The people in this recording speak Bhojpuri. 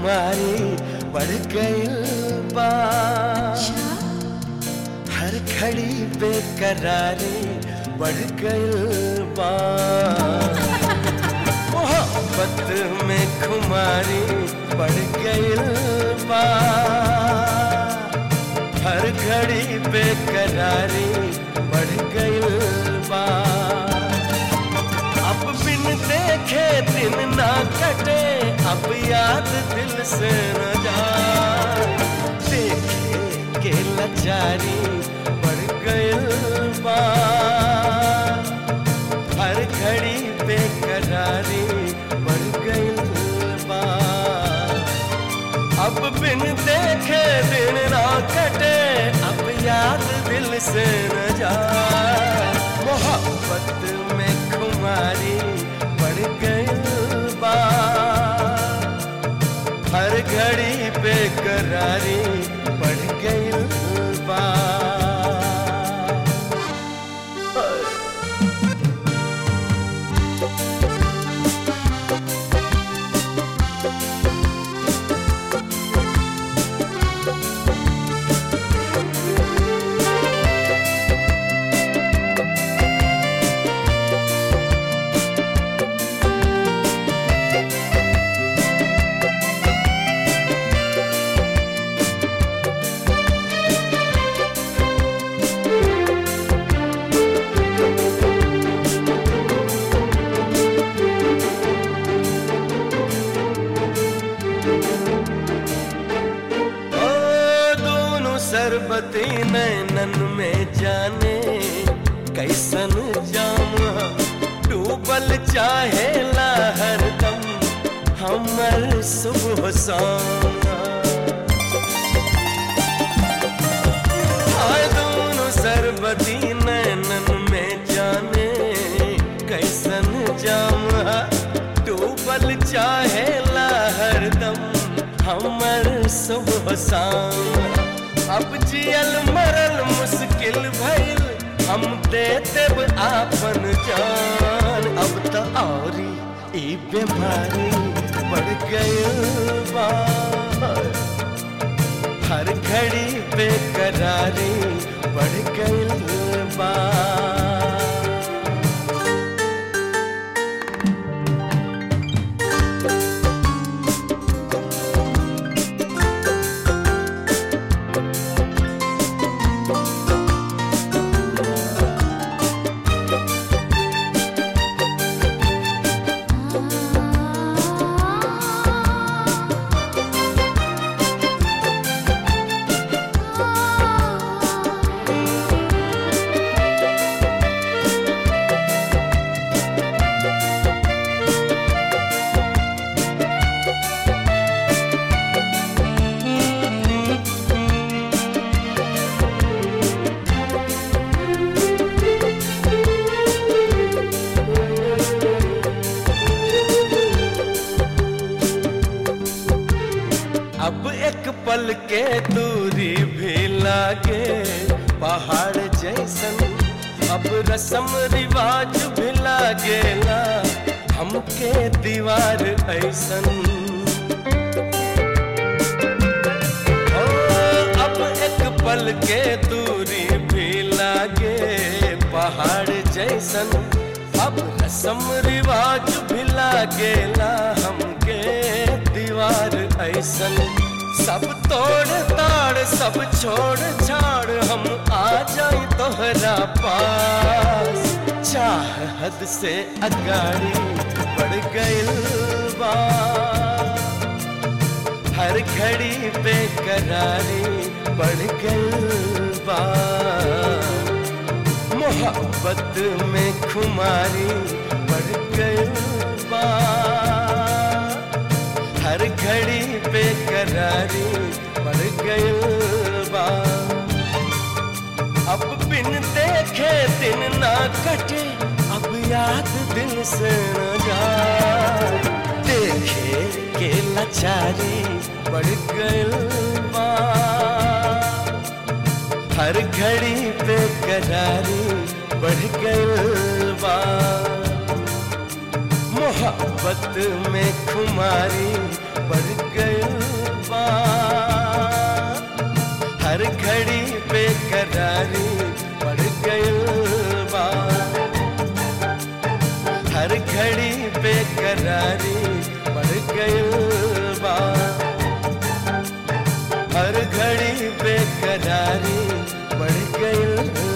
खुमारी बढ़ गइल बा हर घड़ी बेकरारी बढ़ गइल बा मोहब्बत में खुमारी बढ़ गइल बा हर घड़ी बेकरारी बढ़ गइल बा अब बिन देखे दिन ना कटे अब याद दिल से न जाए देखे के लाचारी बढ़ गइल बा हर घड़ी बेकरारी बढ़ गइल बा अब बिन देखे दिन ना कटे अब याद दिल से न जाए मोहब्बत में खुमारी बढ़ गई बा हर घड़ी बेकरारी बढ़ गई बा ओ दोनों सरबती नैनन में जाने कैसन जाम डूबल चाहे हरदम हमर सुबह शाम आए दोनों सरबती नैनन में जाने कैसन जाम डूबल चाहे हरदम हमर सुबह शाम अब जियल मरल मुश्किल भइल हम दे देब आपन जान अब तो औरी ई बीमारी बढ़ गई बा हर घड़ी बेकरारी बढ़ गई बा अब एक पल के दूरी भी लागे पहाड़ जैसन अब रसम रिवाज भी लागेला हमके दीवार ऐसन ओ, अब एक पल के दूरी भी लागे पहाड़ जैसन अब रसम रिवाज भी लागेला हमके दीवार ऐसन सब तोड़ ताड़ सब छोड़ छाड़ हम आ जाए तोहरा पास चाह हद से अगाड़ी बढ़ गइल बा हर घड़ी बेकरारी बढ़ गइल बा मोहब्बत में खुमारी बढ़ गइल बा हर घड़ी बेकरारी बढ़ गइल बा अब बिन देखे दिन ना कटे अब याद दिल से न जाए देखे के लाचारी बढ़ गइल बा हर घड़ी बेकरारी बढ़ गइल बा मोहब्बत में खुमारी बढ़ गइल बा हर घड़ी बेकरारी बढ़ गइल बा हर घड़ी बेकरारी बढ़ गइल बा हर घड़ी बेकरारी बढ़ गइल